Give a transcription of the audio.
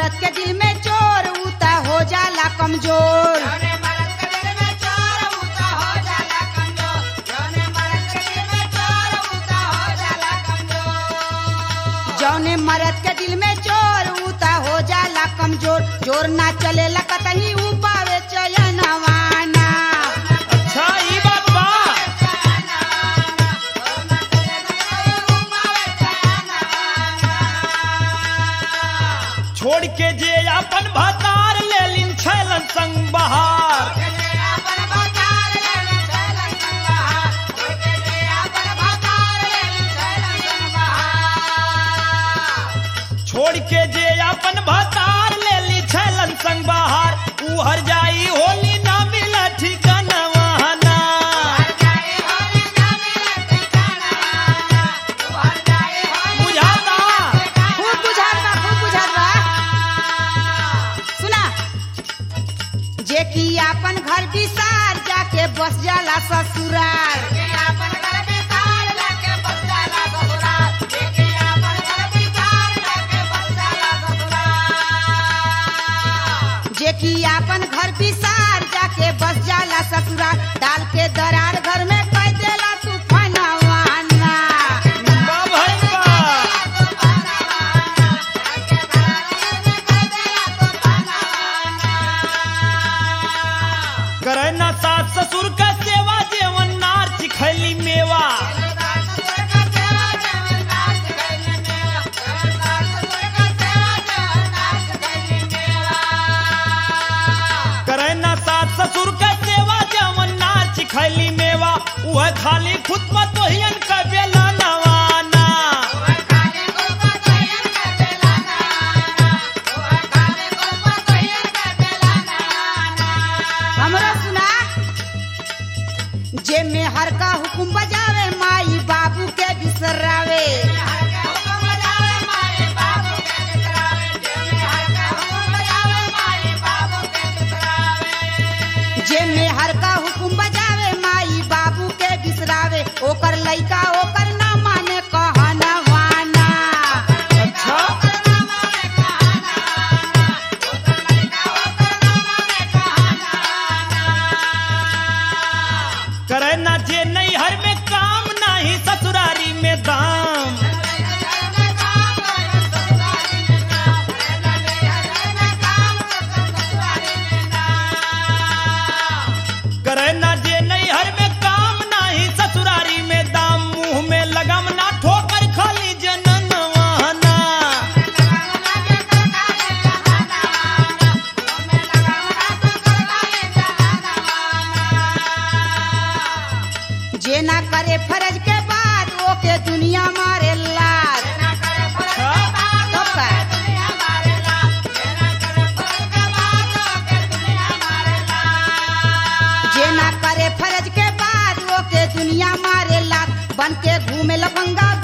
मरद के दिल में चोर उता हो जाला कमजोर जौने मरद के दिल में चोर उता हो जाला कमजोर जौने मरद के दिल में चोर उता हो जाला कमजोर जौने मरद के दिल में चोर उता हो जाला कमजोर जोर ना चलेला कतही उ पावे चयनवाना अच्छा ई बात बा छोड़ के जे अपन भतार ले लिन छैलन संग बहार छोड़ के जे अपन भतार ले ली छैलन संग बहार ऊ हर जाई होली ना मिला ठिकाना वहाना बुझाता खूब बुझात बा खूब बुझात बा सुना जे कि अपन घर बिसार जाके बस जाला ससुराल जे कि अपन घर बिसार जाके बस जाला ससुराल डाल के दरार घर में कह देला तू फनवाना बा भइल बा करे ना सास ससुर का सेवा जेवन नार चिखैली मेवा करे ना सास ससुर का सेवा जेवन नार चिखैली मेवा वह खाली खुद में तो हियन का बेला नवाना हमरा सुना जे में हर का हुकुम बजावे माई बाबू के बिसरावे जे में हर का हुकुम बजावे माई बाबू के बिसरावे ओकर लइका ओकर ना माने कहना वाना अच्छा करे ना जे नहीं हर में काम नहीं ससुरारी में दाम करे ना जे नहीं हर में काम नहीं ससुरारी में दाम मुंह में लगम ना ठोकर खाली जनन वहना जे ना करे फर्ज के बाद ओके दुनिया मारे लाज तो का? जे ना करे फर्ज के बाद ओके दुनिया मारे लात बन के घूमे लफंगा